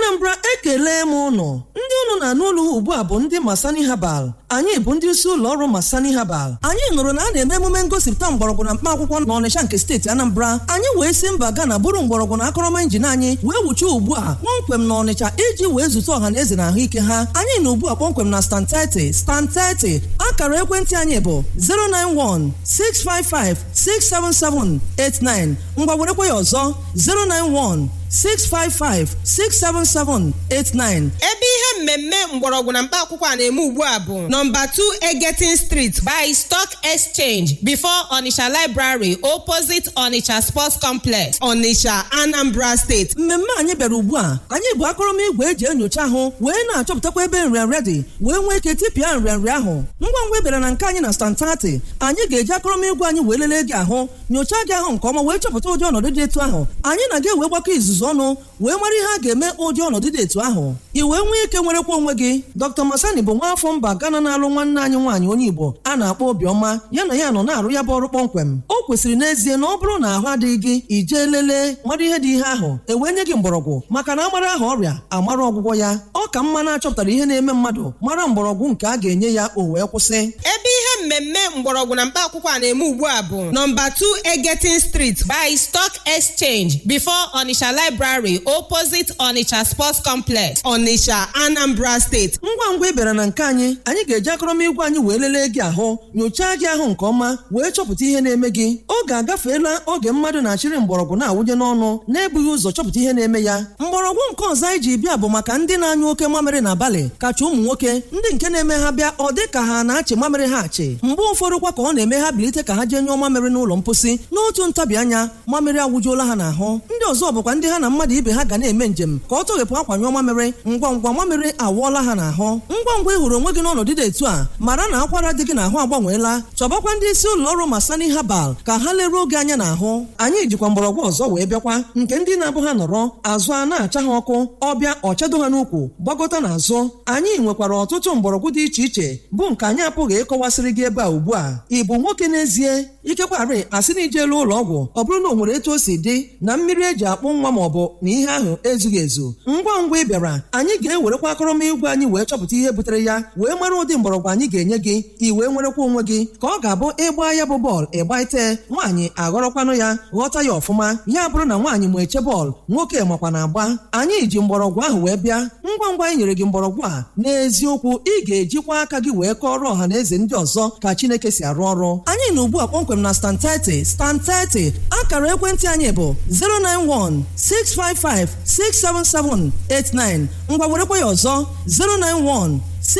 anambra ekele m ụnụ ndị ụnụ na-anụ ụlọ ugbu a bụ ndị masani habal anyị bụ ndị isi ụlọ ọrụ masani habal anyị nụrụ na a na-eme emume ngosipụta mgbọrọgwụ na mkpa akwụkwọ n'ọnịsha nke steeti anambra anyị wee si mba gana bụrụ mgbọrọgwụ na akọrọma injin anyị wee wuchie ugbu a kpọmkwem na ọnịcha iji wee zute ọha na eze na ahụike ha anyị na ugbu a kpọmkwem na stan 30 stan 30 akara ekwentị anyị bụ 091 655 67789 ngwa werekwa ya ọzọ 091 655-67789 ebe ihe mmemme mgbọrọgwụ na mkpa akwụkwọ a na-eme ugbu a bụ nọmba 2 Egetin Street by Stock Exchange before Onitsha Library opposite Onitsha Sports Complex Onitsha Anambra State mmemme anyị bịara ugbu a anyị bụ akụrụngwa eji enyocha ahụ wee na-achọpụtakwa ebe nrịanrịa dị wee nwee ike tipịa nrịanrịa ahụ ngwa ngwa bịara na nke anyị na stantati anyị ga-eji akụrụngwa anyị wee lelee gị ahụ nyochaa gị ahụ nke ọma wee chọpụta ụdị ọnọdụ dị etu ahụ anyị na-aga ewe gbakọ izuzu ọnụ wee mara ihe a ga-eme ụdị ọnọdụ dị etu ahụ i wee nwee ike nwerekwa onwe gị dr masani bụ nwa afọ mba gana na-alụ nwanne anyị nwaanyị onye igbo a na-akpọ obiọma ya na ya nọ na-arụ ya bụ ọrụ kpọmkwem o kwesịrị n'ezie na ọ bụrụ na ahụ adịghị gị ijee lelee mara ihe dị ihe ahụ ewee nye gị mgbọrọgwụ maka na amara aha ọrịa amara ọgwụgwọ ya ọ ka mma na-achọpụtara ihe na-eme mmadụ mara mgbọrọgwụ nke a ga-enye ya o wee kwụsị ebe ihe mmemme mgbọrọgwụ na mkpa akwụkwọ a na-eme ugbu a bụ nọmba 2 Egetin Street by Stock Exchange before Onitsha Library opposite Onitsha Sports Complex Onitsha Anambra State ngwa ngwa ị bịara na nke anyị anyị ga-eji akọrọmigwe anyị wee lelee gị ahụ nyochaa gị ahụ nke ọma wee chọpụta ihe na-eme gị oge agafeela oge mmadụ na-achịrị mgbọrọgwụ na-awụnye n'ọnụ na-ebughị ụzọ chọpụta ihe na-eme ya mgbọrọgwụ nke ọzọ anyị ji bịa bụ maka ndị na-anyụ oke mamịrị n'abalị kacha ụmụ nwoke ndị nke na-eme ha bịa ọ dị ka ha na-achị mamịrị ha achị mgbe ụfọdụ kwa ka ọ na-eme ha bilite ka ha jee nyụọ mamịrị n'ụlọ mposi n'otu ntabi anya mamịrị awụjuola ha n'ahụ ndị ọzọ bụkwa ndị ha na mmadụ ibe ha ga na-eme njem ka ọ tọghepụ akwa nyụọ mamịrị ngwa ngwa mamịrị awụọla ha n'ahụ ngwa ngwa ị hụrụ onwe gị n'ọnọdụ dị etu a mara na akwara dị gị n'ahụ agbanweela chọbakwa ndị isi ụlọ ọrụ masani habal ka ha leruo oge anya n'ahụ anyị jikwa mgbọrọgwụ ọzọ wee bịakwa nke ndị na-abụ ha nọrọ azụ a na-acha ha ọkụ ọbịa ọchado ha n'ukwu gbagọta n'azụ anyị nwekwara ọtụtụ mgbọrọgwụ dị iche iche bụ nke anyị apụghị ịkọwasịrị gị ebe a ugbu a ị bụ nwoke n'ezie ikekwarị asị na ijelu ụlọ ọgwụ ọ bụrụ na o nwere etu o si dị na mmiri eji akpụ nwa ma ọ bụ na ihe ahụ ezughị ezu ngwa ngwa ị bịara anyị ga-ewerekwa akọrọmigwe anyị wee chọpụta ihe butere ya wee mara ụdị mgbọrọgwụ anyị ga-enye gị i wee nwerekwa onwe gị ka ọ ga-abụ ịgba ya bụ bọọlụ ịgba ite nwaanyị aghọrọkwanụ ya ghọta ya ọfụma ya bụrụ na nwaanyị ma eche bọọlụ nwoke makwa na agba anyị ji mgbọrọgwụ ahụ wee bịa ngwa ngwa anyị nyere gị mgbọrọgwụ a n'eziokwu ị ga-ejikwa aka gị wee kọọrọ ọha na eze ndị ọzọ ka Chineke si arụ ọrụ anyị na ugbu a kpọmkwem na stan 30 stan 30 akara ekwentị anyị bụ 091 655 67789 ngwa werekwa ya ọzọ 091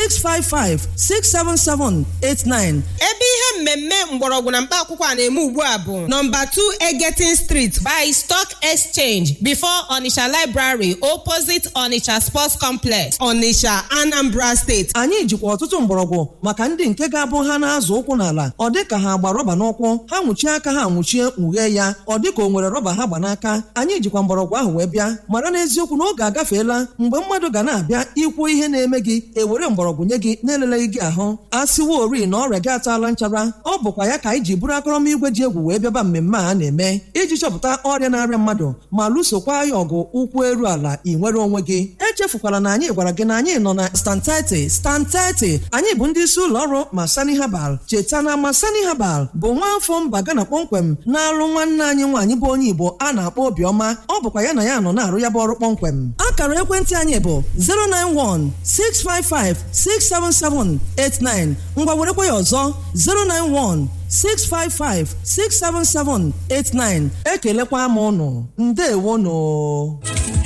655-67789 ebe ihe mmemme mgbọrọgwụ na mkpa akwụkwọ a na-eme ugbu a bụ nọmba 2 Egetin Street by Stock Exchange before Onitsha Library opposite Onitsha Sports Complex Onitsha Anambra State anyị jikwa ọtụtụ mgbọrọgwụ maka ndị nke ga-abụ ha na-azụ ụkwụ n'ala ọ dị ka ha gba rọba n'ụkwụ ha nwụchie aka ha nwụchie nwughee ya ọ dị ka o nwere rọba ha gba n'aka anyị jikwa mgbọrọgwụ ahụ wee bịa mara n'eziokwu na oge agafeela mgbe mmadụ ga na-abịa ikwu ihe na-eme gị ewere mgbọrọgwụ nye gị na-eleleghị gị ahụ a sịwa ori na ọrịa gị ataala nchara ọ bụkwa ya ka anyị ji bụrụ akọrọmigwe ji egwu wee bịaba mmemme a na-eme iji chọpụta ọrịa na-arịa mmadụ ma lụsokwa ya ọgụ ụkwụ eru ala ị nwere onwe gị echefukwala na anyị gwara gị na anyị nọ na stan 30 stan 30 anyị bụ ndị isi ụlọ ọrụ masani habal cheta na masani habal bụ nwa afọ mba gana kpọmkwem na-alụ nwanne anyị nwaanyị bụ onye igbo a na-akpọ obiọma ọ bụkwa ya na ya nọ na-arụ ya bụ ọrụ kpọmkwem akara ekwentị anyị bụ 091 655 67789 ngwa werekwa ya ọzọ 091 655-67789 ekelekwa m ụnụ ndewonụ